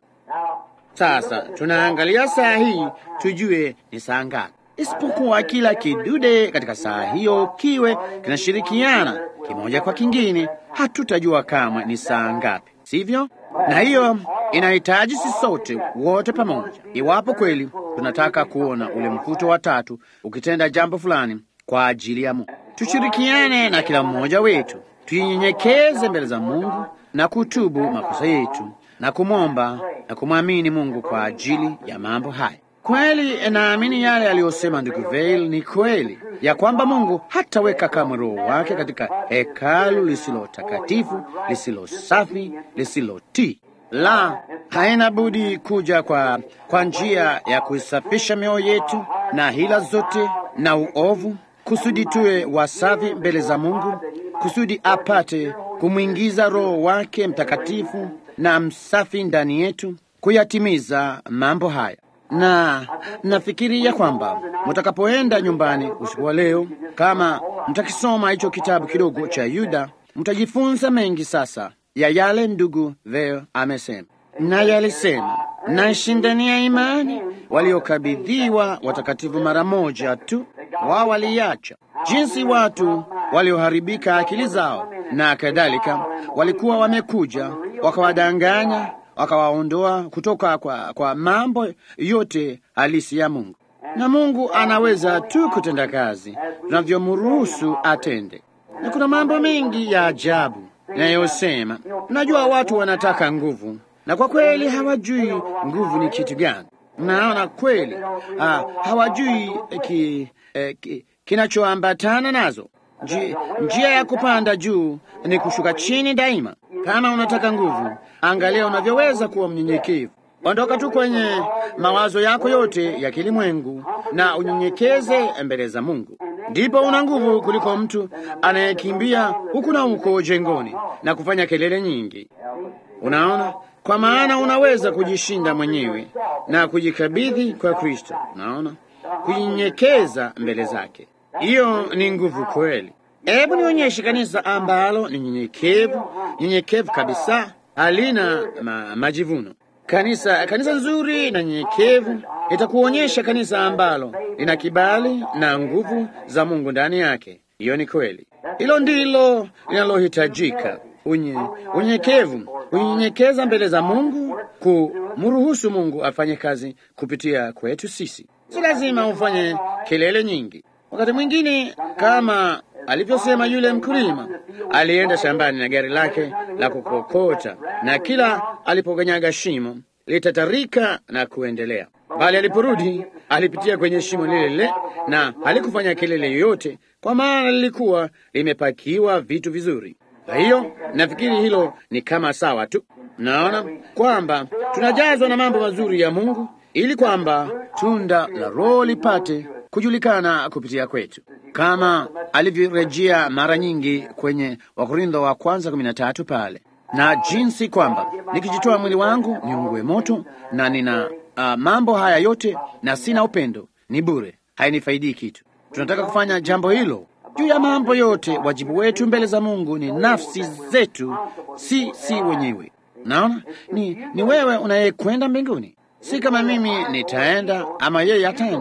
Sasa tunaangalia saa hii tujue ni saa ngapi, isipokuwa kila kidude katika saa hiyo kiwe kinashirikiana kimoja kwa kingine, hatutajua kamwe ni saa ngapi, sivyo? Na hiyo inahitaji sisi sote wote pamoja, iwapo kweli tunataka kuona ule mkuto wa tatu ukitenda jambo fulani kwa ajili ya Mungu. Tushirikiane na kila mmoja wetu, tuinyenyekeze mbele za Mungu na kutubu makosa yetu na kumwomba na kumwamini Mungu kwa ajili ya mambo haya. Kweli naamini yale aliyosema ndugu Veil ni kweli, ya kwamba Mungu hataweka kamwe Roho wake katika hekalu lisilo takatifu, lisilo safi, lisilotii. La, haina budi kuja kwa, kwa njia ya kuisafisha mioyo yetu na hila zote na uovu, kusudi tuwe wasafi mbele za Mungu, kusudi apate kumwingiza Roho wake Mtakatifu na msafi ndani yetu kuyatimiza mambo haya. Na nafikiria kwamba mtakapoenda nyumbani usiku wa leo, kama mtakisoma hicho kitabu kidogo cha Yuda, mtajifunza mengi sasa ya yale ndugu Veo amesema, naye alisema naishindania imani waliokabidhiwa watakatifu mara moja tu, wao waliacha jinsi watu walioharibika akili zao na kadhalika walikuwa wamekuja wakawadanganya wakawaondoa kutoka kwa, kwa mambo yote halisi ya Mungu, na Mungu anaweza tu kutenda kazi tunavyomruhusu atende. Na kuna mambo mengi ya ajabu inayosema, unajua, watu wanataka nguvu, na kwa kweli hawajui nguvu ni kitu gani. Mnaona kweli, ah, hawajui ki, eh, ki, kinachoambatana nazo. Nji, njia ya kupanda juu ni kushuka chini daima. Kama unataka nguvu, angalia unavyoweza kuwa mnyenyekevu. Ondoka tu kwenye mawazo yako yote ya kilimwengu na unyenyekeze mbele za Mungu, ndipo una nguvu kuliko mtu anayekimbia huku na huko jengoni na kufanya kelele nyingi. Unaona, kwa maana unaweza kujishinda mwenyewe na kujikabidhi kwa Kristo. Unaona, kujinyenyekeza mbele zake, hiyo ni nguvu kweli. Hebu nionyeshe kanisa ambalo ni nyenyekevu, nyenyekevu kabisa, halina ma, majivuno. Kanisa kanisa nzuri na nyenyekevu itakuonyesha kanisa ambalo lina kibali na nguvu za Mungu ndani yake. Hiyo ni kweli, hilo ndilo linalohitajika. Unye, unyenyekevu, kunyenyekeza mbele za Mungu, kumruhusu Mungu afanye kazi kupitia kwetu sisi. Si lazima ufanye kelele nyingi. Wakati mwingine kama alivyosema yule mkulima, alienda shambani na gari lake la kukokota, na kila alipokanyaga shimo litatarika na kuendelea, bali aliporudi alipitia kwenye shimo lile lile na halikufanya kelele yoyote, kwa maana lilikuwa limepakiwa vitu vizuri. Kwa hiyo nafikiri hilo ni kama sawa tu. Naona kwamba tunajazwa na mambo mazuri ya Mungu ili kwamba tunda la Roho lipate kujulikana kupitia kwetu, kama alivyorejea mara nyingi kwenye Wakorintho wa kwanza kumi na tatu pale, na jinsi kwamba nikijitoa mwili wangu niungue moto na nina uh, mambo haya yote na sina upendo, ni bure, hainifaidii kitu. Tunataka kufanya jambo hilo juu ya mambo yote. Wajibu wetu mbele za Mungu ni nafsi zetu, si si wenyewe. Naona ni, ni wewe unayekwenda mbinguni, si kama mimi nitaenda ama yeye ataenda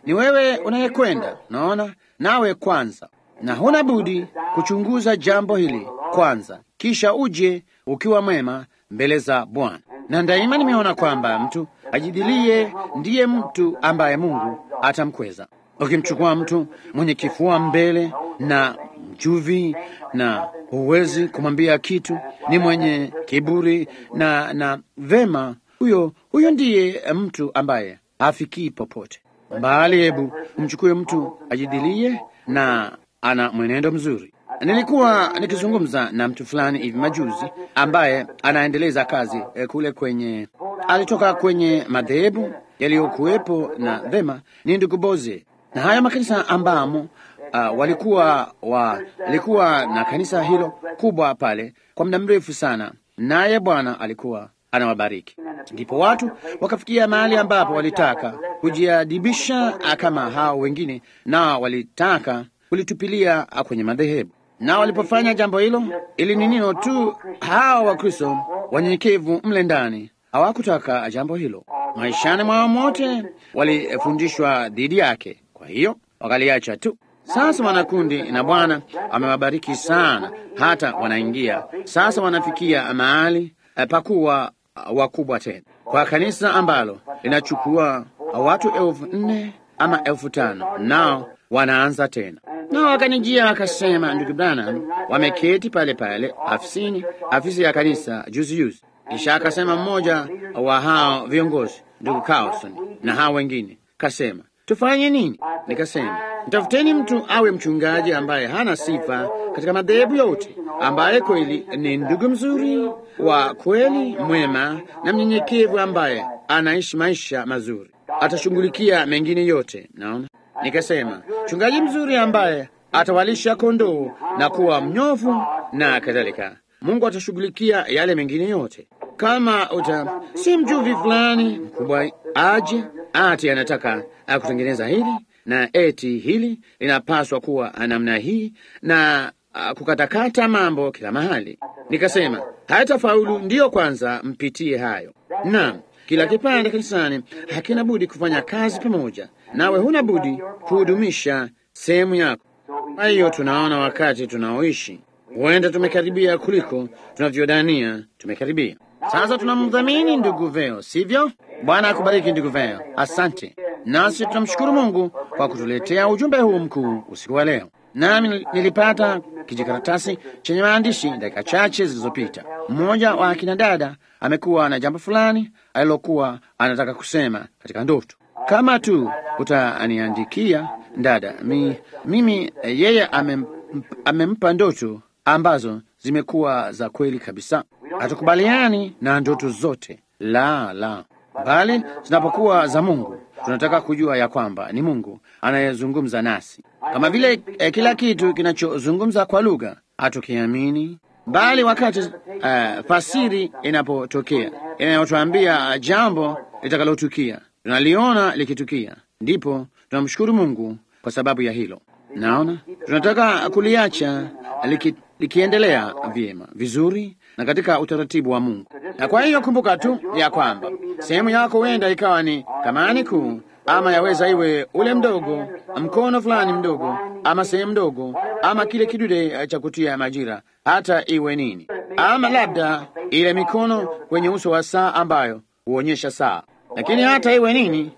ni wewe unayekwenda, naona nawe kwanza, na huna budi kuchunguza jambo hili kwanza, kisha uje ukiwa mwema mbele za Bwana. Na daima nimeona kwamba mtu ajidilie ndiye mtu ambaye Mungu atamkweza. Ukimchukua mtu mwenye kifua mbele na mjuvi na huwezi kumwambia kitu, ni mwenye kiburi na na vema, huyo huyo ndiye mtu ambaye hafikii popote. Bali hebu mchukue mtu ajidilie na ana mwenendo mzuri. Nilikuwa nikizungumza na mtu fulani hivi majuzi ambaye anaendeleza kazi eh, kule kwenye, alitoka kwenye madhehebu yaliyokuwepo na vema, ni ndugu Boze na haya makanisa ambamo uh, walikuwa wa, walikuwa na kanisa hilo kubwa pale kwa muda mrefu sana, naye Bwana alikuwa anawabariki. Ndipo watu wakafikia mahali ambapo walitaka kujiadibisha kama hao wengine, na walitaka kulitupilia kwenye madhehebu. Na walipofanya jambo hilo, ili ni nino tu, hao Wakristo wanyenyekevu mle ndani hawakutaka jambo hilo. Maishani mwao mote walifundishwa dhidi yake, kwa hiyo wakaliacha tu. Sasa wanakundi na Bwana amewabariki sana, hata wanaingia sasa, wanafikia mahali pakuwa wakubwa tena kwa kanisa ambalo linachukua watu elfu nne ama elfu tano nao wanaanza tena. Nao wakanijia wakasema, ndugu Branham, wameketi pale pale afisini, afisi ya kanisa juzi juzi. Kisha akasema mmoja wa hao viongozi, ndugu Carlson na hao wengine, kasema tufanye nini? Nikasema mtafuteni mtu awe mchungaji ambaye hana sifa katika madhehebu yote, ambaye kweli ni ndugu mzuri wa kweli, mwema na mnyenyekevu, ambaye anaishi maisha mazuri, atashughulikia mengine yote. Naona, nikasema mchungaji mzuri ambaye atawalisha kondoo na kuwa mnyofu na kadhalika, Mungu atashughulikia yale mengine yote. Kama uta si mjuvi fulani mkubwa aje ati anataka kutengeneza hili na eti hili linapaswa kuwa namna hii na uh, kukatakata mambo kila mahali. Nikasema hayatafaulu, ndiyo kwanza mpitie hayo. Naam, kila kipande kanisani hakina budi kufanya kazi pamoja, nawe huna budi kuhudumisha sehemu yako. Kwa hiyo tunaona wakati tunaoishi huenda tumekaribia kuliko tunavyodania tumekaribia. Sasa tunamdhamini ndugu Veo, sivyo? Bwana akubariki ndugu Veo, asante. Nasi tunamshukuru Mungu kwa kutuletea ujumbe huu mkuu usiku wa leo. Nami nilipata kijikaratasi chenye maandishi dakika chache zilizopita. Mmoja wa akina dada amekuwa na jambo fulani alilokuwa anataka kusema katika ndoto. Kama tu utaniandikia dada, mi, mimi yeye amem, amempa ndoto ambazo zimekuwa za kweli kabisa. Hatukubaliani na ndoto zote, la la, bali zinapokuwa za Mungu tunataka kujua ya kwamba ni Mungu anayezungumza nasi, kama vile eh, kila kitu kinachozungumza kwa lugha hatukiamini, bali wakati uh, fasiri inapotokea inayotuambia jambo litakalotukia, tunaliona likitukia, ndipo tunamshukuru Mungu kwa sababu ya hilo. Naona tunataka kuliacha liki, likiendelea vyema vizuri na katika utaratibu wa Mungu. Na kwa hiyo kumbuka tu ya kwamba sehemu yako huenda ikawa ni kamani kuu, ama yaweza iwe ule mdogo, mkono fulani mdogo, ama sehemu ndogo, ama kile kidude cha kutia majira, hata iwe nini, ama labda ile mikono kwenye uso wa saa ambayo huonyesha saa. Lakini hata iwe nini,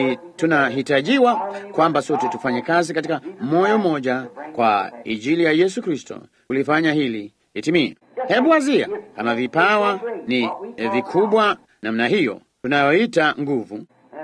tunahitajiwa kwamba sote tufanye kazi katika moyo mmoja kwa ajili ya Yesu Kristo kulifanya hili itimie. Hebu wazia kama vipawa ni vikubwa namna hiyo tunayoita nguvu.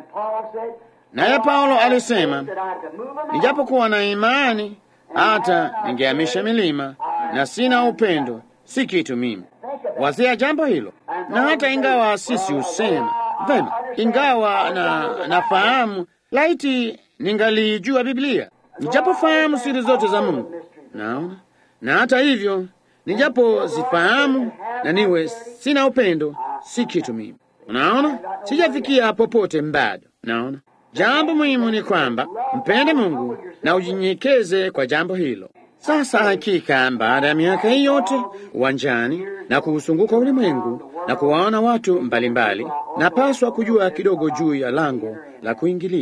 Naye Paulo alisema, nijapokuwa na imani hata ningehamisha milima na sina upendo, si kitu mimi. Wazia jambo hilo. Na hata ingawa sisi husema vema, ingawa na nafahamu, laiti ningalijua Biblia, nijapofahamu siri zote za Mungu, naona na hata hivyo nijapozifahamu na niwe sina upendo, si kitu mimi. Unaona, sijafikia popote bado. Naona jambo muhimu ni kwamba mpende Mungu na ujinyenyekeze kwa jambo hilo. Sasa hakika, baada ya miaka hii yote uwanjani na kuuzunguka ulimwengu na kuwaona watu mbalimbali, napaswa kujua kidogo juu ya lango la kuingilia.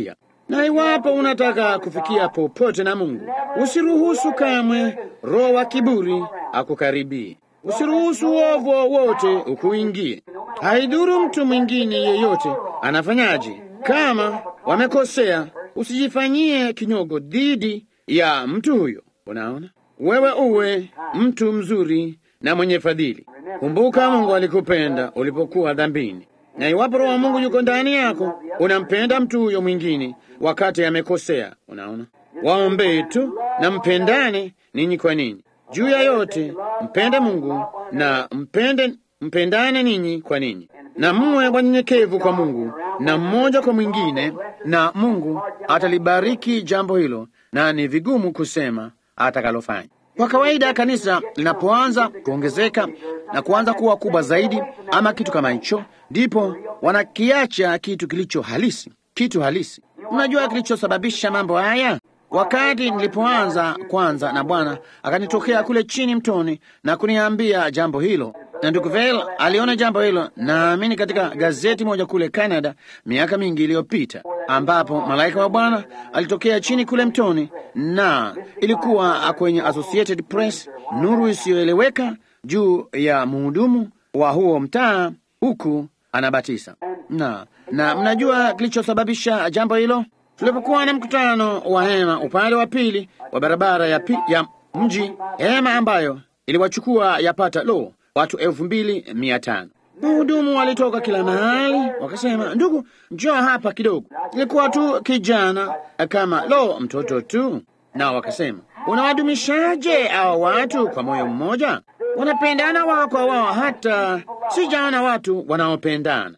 Na iwapo unataka kufikia popote na Mungu, usiruhusu kamwe roho wa kiburi akukaribie. Usiruhusu uovu wowote ukuingie. Haidhuru mtu mwingine yeyote anafanyaje, kama wamekosea, usijifanyie kinyogo dhidi ya mtu huyo. Unaona, wewe uwe mtu mzuri na mwenye fadhili. Kumbuka, Mungu alikupenda ulipokuwa dhambini, na iwapo Roho wa Mungu yuko ndani yako, unampenda mtu huyo mwingine wakati amekosea. Unaona, waombee tu na mpendane ninyi kwa ninyi. Juu ya yote mpende Mungu na mpende, mpendane ninyi kwa ninyi, na mwe wanyenyekevu kwa Mungu na mmoja kwa mwingine, na Mungu atalibariki jambo hilo, na ni vigumu kusema atakalofanya. Kwa kawaida kanisa linapoanza kuongezeka na kuanza kuwa kubwa zaidi, ama kitu kama hicho, ndipo wanakiacha kitu kilicho halisi, kitu halisi. Unajua kilichosababisha mambo haya? Wakati nilipoanza kwanza, na Bwana akanitokea kule chini mtoni na kuniambia jambo hilo, na ndugu Vel aliona jambo hilo, naamini katika gazeti moja kule Canada miaka mingi iliyopita, ambapo malaika wa Bwana alitokea chini kule mtoni, na ilikuwa kwenye Associated Press, nuru isiyoeleweka juu ya mhudumu wa huo mtaa, huku anabatisa na na mnajua kilichosababisha jambo hilo? Tulipokuwa na mkutano wa hema upande wa pili wa barabara ya, pi, ya mji, hema ambayo iliwachukua yapata lo watu elfu mbili mia tano. Wahudumu walitoka kila mahali, wakasema, ndugu, njoo hapa kidogo. Ilikuwa tu kijana kama lo mtoto tu, nao wakasema, unawadumishaje hao watu kwa moyo mmoja? Wanapendana wao kwa wao, hata sijaona watu wanaopendana.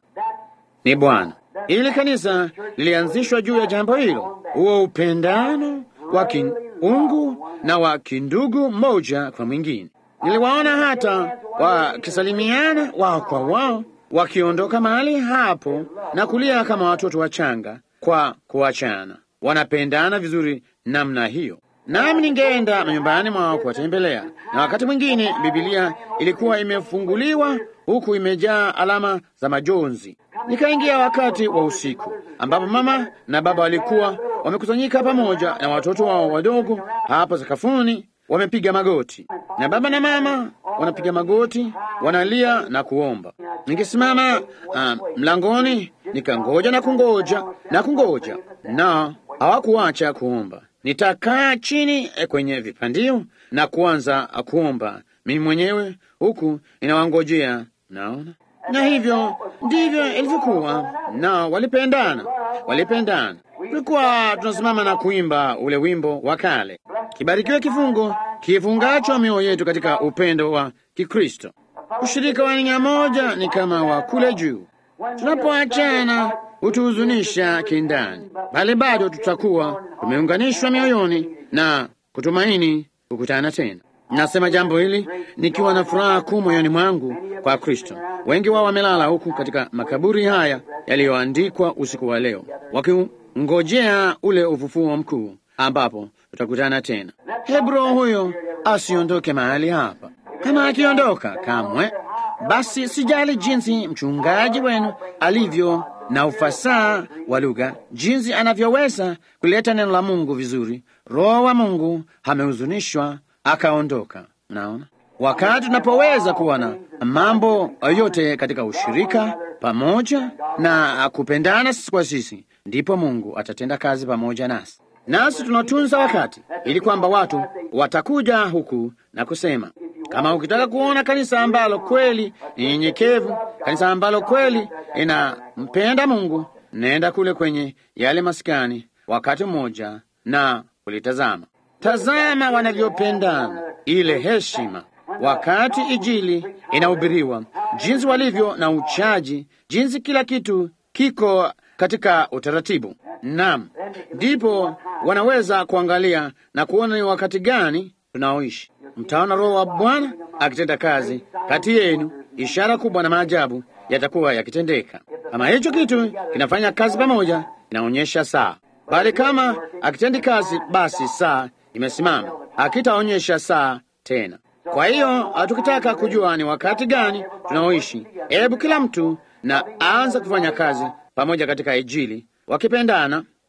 Ni Bwana. Ili kanisa lilianzishwa juu ya jambo hilo, huo upendano wa kiungu na wa kindugu mmoja kwa mwingine. Niliwaona hata wakisalimiana wao kwa wao, wakiondoka mahali hapo na kulia kama watoto wachanga kwa kuachana. Wanapendana vizuri namna hiyo. Nami ningeenda manyumbani mwao kuwatembelea, na wakati mwingine Bibilia ilikuwa imefunguliwa huku imejaa alama za majonzi. Nikaingia wakati wa usiku ambapo mama na baba walikuwa wamekusanyika pamoja na watoto wao wadogo hapo sakafuni, wamepiga magoti, na baba na mama wanapiga magoti, wanalia na kuomba. Ningesimama uh, mlangoni nikangoja na kungoja na kungoja, na hawakuacha kuomba. Nitakaa chini kwenye vipandio na kuanza kuomba mimi mwenyewe huku ninawangojea. Naona na hivyo ndivyo ilivyokuwa, na walipendana, walipendana. Tulikuwa tunasimama na kuimba ule wimbo wa kale, kibarikiwe kifungo kifungacho mioyo yetu katika upendo wa Kikristo. Ushirika wa nia moja ni kama wa kule juu. Tunapoachana hutuhuzunisha kindani, bali bado tutakuwa tumeunganishwa mioyoni na kutumaini kukutana tena. Nasema jambo hili nikiwa na furaha kuu moyoni mwangu kwa Kristo. Wengi wao wamelala huku katika makaburi haya yaliyoandikwa usiku wa leo, wakingojea ule ufufuo mkuu ambapo tutakutana tena. Hebu roho huyo asiondoke mahali hapa. Kama akiondoka kamwe, basi sijali jinsi mchungaji wenu alivyo na ufasaha wa lugha, jinsi anavyoweza kuleta neno la Mungu vizuri. Roho wa Mungu amehuzunishwa akaondoka. Naona wakati tunapoweza kuwa na mambo yote katika ushirika pamoja na kupendana sisi kwa sisi, ndipo Mungu atatenda kazi pamoja nasi, nasi tunatunza wakati ili kwamba watu watakuja huku na kusema, kama ukitaka kuona kanisa ambalo kweli ni nyenyekevu, kanisa ambalo kweli inampenda Mungu, nenda kule kwenye yale maskani wakati mmoja na kulitazama. Tazama wanavyopendana, ile heshima wakati Injili inahubiriwa, jinsi walivyo na uchaji, jinsi kila kitu kiko katika utaratibu. Naam, ndipo wanaweza kuangalia na kuona ni wakati gani tunaoishi. Mtaona Roho wa Bwana akitenda kazi kati yenu, ishara kubwa na maajabu yatakuwa yakitendeka. Kama hicho kitu kinafanya kazi pamoja, inaonyesha saa, bali kama akitendi kazi, basi saa imesimama, akitaonyesha saa tena. Kwa hiyo tukitaka kujua ni wakati gani tunaoishi, hebu kila mtu na aanza kufanya kazi pamoja katika Injili, wakipendana,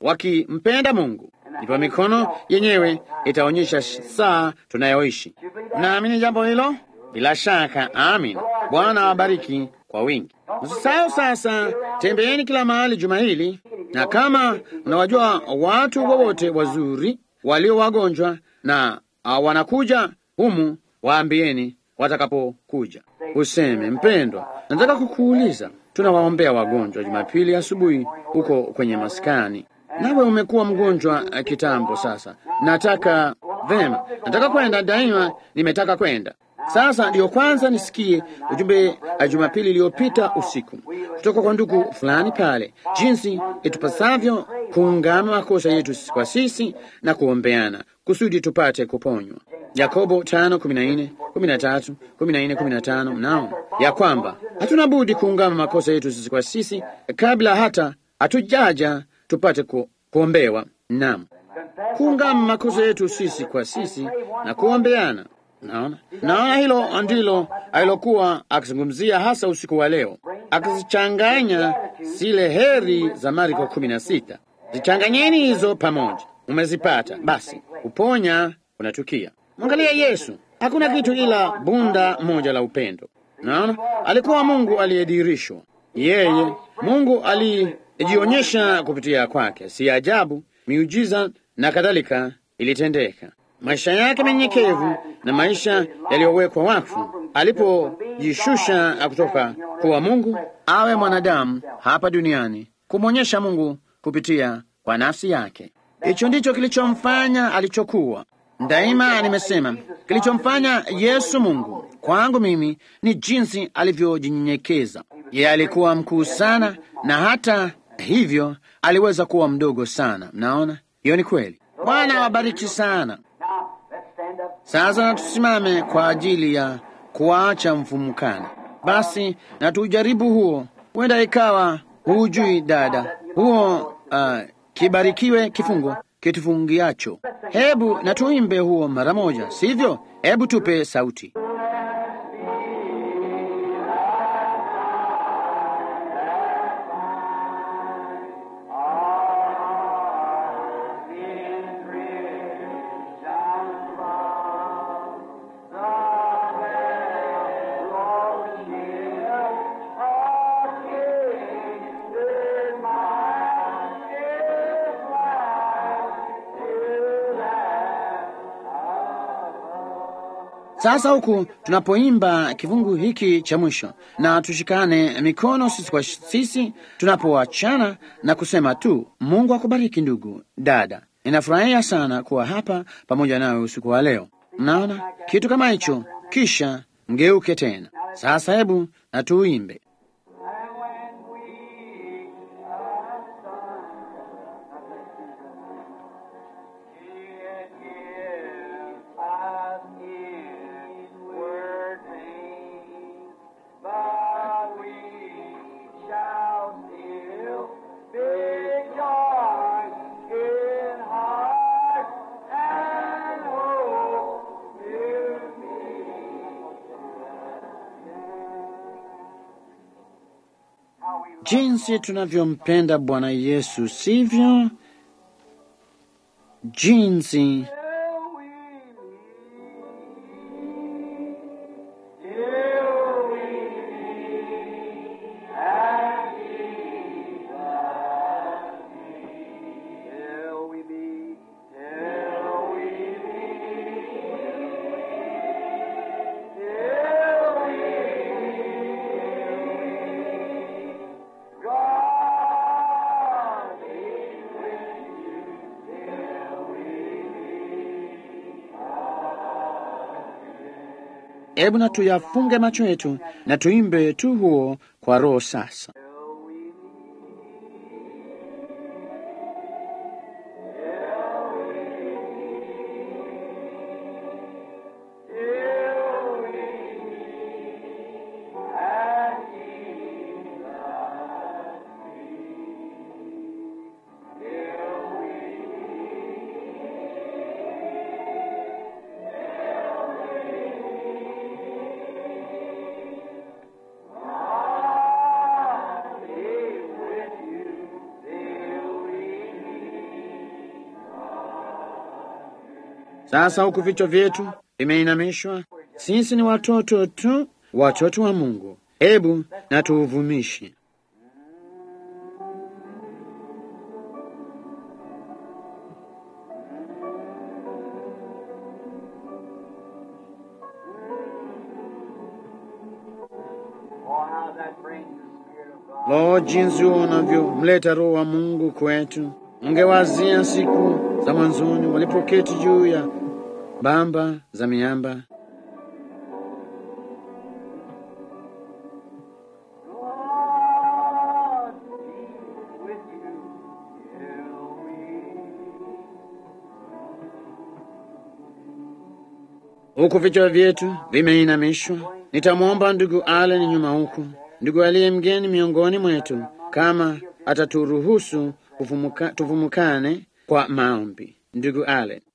wakimpenda Mungu. Ndipo mikono yenyewe itaonyesha saa tunayoishi. Naamini jambo hilo, bila shaka. Amin. Bwana awabariki kwa wingi. Msisahau sasa, tembeeni kila mahali juma hili, na kama unawajua watu wowote wazuri walio wagonjwa na uh, wanakuja humu, waambieni watakapokuja. Useme, mpendwa, nataka kukuuliza, tunawaombea wagonjwa Jumapili asubuhi huko kwenye maskani, nawe umekuwa mgonjwa uh, kitambo sasa. Nataka vema, nataka kwenda daima, nimetaka kwenda sasa ndiyo kwanza nisikie ujumbe wa Jumapili iliyopita usiku kutoka kwa ndugu fulani pale, jinsi itupasavyo kuungama makosa yetu kwa sisi na kuombeana kusudi tupate kuponywa. Yakobo tano kumi na nne kumi na tatu kumi na nne kumi na tano Mnaona ya kwamba hatuna budi kuungama makosa yetu sisi kwa sisi kabla hata hatujaja tupate ku, kuombewa. Naam, kuungama makosa yetu sisi kwa sisi na kuombeana. Naona, naona hilo ndilo alilokuwa akizungumzia hasa usiku wa leo, akizichanganya zile heri za Marko kumi na sita. Zichanganyeni hizo pamoja, umezipata basi, uponya unatukia. Mwangalia Yesu, hakuna kitu ila bunda moja la upendo. Naona alikuwa Mungu aliyedirishwa, yeye Mungu alijionyesha kupitia kwake. Si ajabu miujiza na kadhalika ilitendeka maisha yake menyekevu na maisha yaliyowekwa wakfu, alipojishusha kutoka kuwa Mungu awe mwanadamu hapa duniani, kumwonyesha Mungu kupitia kwa nafsi yake. Hicho ndicho kilichomfanya alichokuwa. Daima nimesema kilichomfanya Yesu Mungu kwangu mimi ni jinsi alivyojinyenyekeza. Yeye alikuwa mkuu sana, na hata hivyo aliweza kuwa mdogo sana. Mnaona, hiyo ni kweli. Bwana awabariki sana. Sasa na tusimame kwa ajili ya kuacha mfumukane. Basi na tujaribu huo, huenda ikawa hujui dada, huo uh, kibarikiwe kifungo kitufungiacho. Hebu na tuimbe huo mara moja, sivyo? Hebu tupe sauti. Sasa huku tunapoimba kifungu hiki cha mwisho, na tushikane mikono sisi kwa sisi tunapoachana na kusema tu, Mungu akubariki ndugu dada. Ninafurahia sana kuwa hapa pamoja nawe usiku wa leo. Mnaona kitu kama hicho, kisha mgeuke tena. Sasa hebu na tuimbe. Jinsi tunavyompenda Bwana Yesu, sivyo? Jinsi Hebu na tuyafunge macho yetu na tuimbe tu huo kwa roho sasa. Sasa huku vichwa vyetu vimeinamishwa, sisi ni watoto tu, watoto wa Mungu. Hebu na tuuvumishe. Oh, how that brings the Spirit of God. Lo, jinsi unavyomleta Roho wa Mungu kwetu! Mngewazia siku za mwanzoni walipoketi juu ya bamba za miamba. God be with you till we Huku vichwa vyetu vimeinamishwa, nitamwomba ndugu Allen nyuma huku, ndugu aliye mgeni miongoni mwetu, kama ataturuhusu kufumuka, tufumukane kwa maombi. Ndugu Allen.